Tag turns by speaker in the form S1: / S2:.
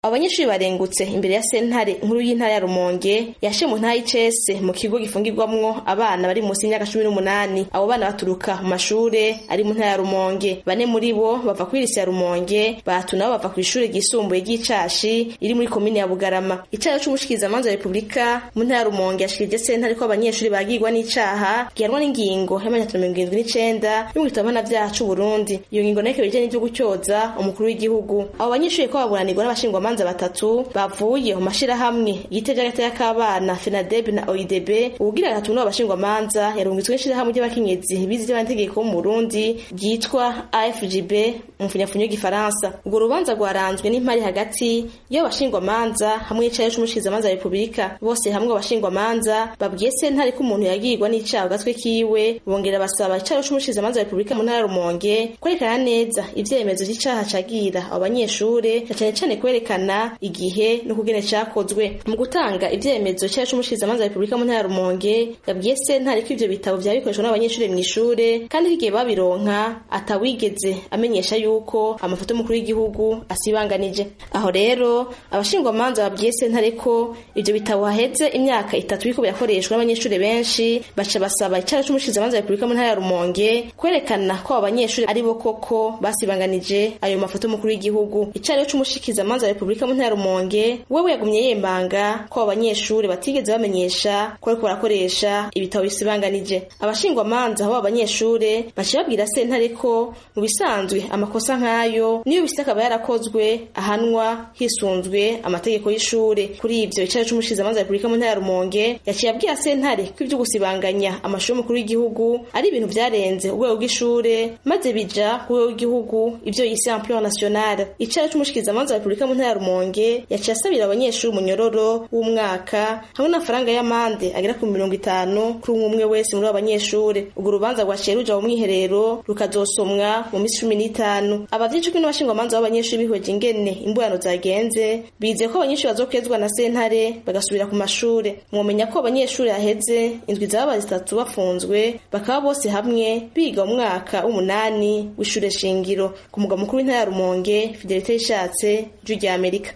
S1: abanyeshuri barengutse imbere ya sentare nkuru y'intara ya rumonge yashe mu ntara y'icese mu kigo gifungirwamwo abana bari munsi y'imyaka cumi n'umunani abo bana baturuka mu mashure ari mu ntara ya rumonge bane muri bo bava kuri lise ya rumonge batatu nabo bava kw'ishure ryisumbuye ry'icashi iri muri komine ya bugarama icaha c'umushikirizamanza wa repubulika mu ntara ya rumonge yashikirije sentare ko abanyeshuri bagirwa n'icaha gihanwa n'ingingo y'amajana atatu na mirongo irindwi n'icenda y'umwitabana vyaha c'uburundi iyo ngingo nayo ikaba ijanye n'ivyo gutyoza umukuru w'igihugu abo banyeshuri ko baburanirwa n'abashingwamanza abacamanza batatu bavuye mu mashirahamwe igitega gataya k'abana FENADEB na OIDB ubugira gatatu n'abo bashingwamanza yarungitswe n'ishirahamwe ry'abakenyezi bize ivy'amategeko mu Burundi ryitwa AFGB mu mfunyafunyo y'igifaransa urwo rubanza rwaranzwe n'impari hagati y'abo bashingwamanza hamwe n'icayo c'umushikirizamanza wa Repubulika bose hamwe abashingwamanza babwiye sentare ko umuntu yagirwa n'icaha gatwe kiwe bongera basaba icayo c'umushikirizamanza wa Repubulika mu ntara ya Rumonge kwerekana neza ivyemezo vy'icaha cagira abo banyeshure cane cane kwerekana kwerekana igihe no kugene cakozwe mu gutanga ivyemezo cyaje c'umushikirizamanza wa Repubulika mu ntara ya Rumonge yabwiye sentare ko ivyo bitabo vyari bikoreshwa n'abanyeshuri mw'ishure kandi kigiye babironka atawigeze amenyesha yuko amafoto y'umukuru w'igihugu asibanganije aho rero abashingwamanza babwiye sentare ko ivyo bitabo haheze imyaka itatu biriko birakoreshwa n'abanyeshuri benshi baca basaba icyaha c'umushikirizamanza wa Repubulika mu ntara ya Rumonge kwerekana ko abo banyeshuri ari bo koko basibanganije ayo mafoto y'umukuru w'igihugu icyaha c'umushikirizamanza wa Repubulika mu ntara ya Rumonge wewe yagumye yembanga ko abanyeshuri batigeze bamenyesha ko ariko barakoresha ibitabo bisibanganije abashingwamanza aho abanyeshuri baciye babwira sentare ko mu bisanzwe amakosa nk'ayo niyo bifite akaba yarakozwe ahanwa hisunzwe amategeko y'ishure kuri ivyo icyaha c'umushikirizamanza wa Repubulika mu ntara ya Rumonge yaciye abwira sentare ko ivyo gusibanganya amashuri y'umukuru w'igihugu ari ibintu vyarenze urwego rw'ishure maze bija ku rwego rw'igihugu ivyo yise ampleur nationale icyaha c'umushikirizamanza wa Repubulika mu ntara ya Rumonge yaciye asabira abanyeshuri umunyororo w'umwaka hamwe n'amafaranga y'amande agera ku mirongo itanu kuri umwe umwe wese muri abo banyeshuri urwo rubanza rwaciye ruja mu mwiherero rukazosomwa mu minsi cumi n'itanu abavyeyi cumi n'abashingwamanza b'abanyeshuri bihweje ingene imburano zagenze bizeye ko abanyeshuri bazokwezwa na sentare bagasubira ku mashure mwomenya ko abanyeshuri haheze indwi zaba zitatu bafunzwe bakaba bose hamwe biga mu mwaka w'umunani w'ishure shingiro ku mugwa mukuru w'intara ya Rumonge Fidelite Ishatse Ijwi rya Amerika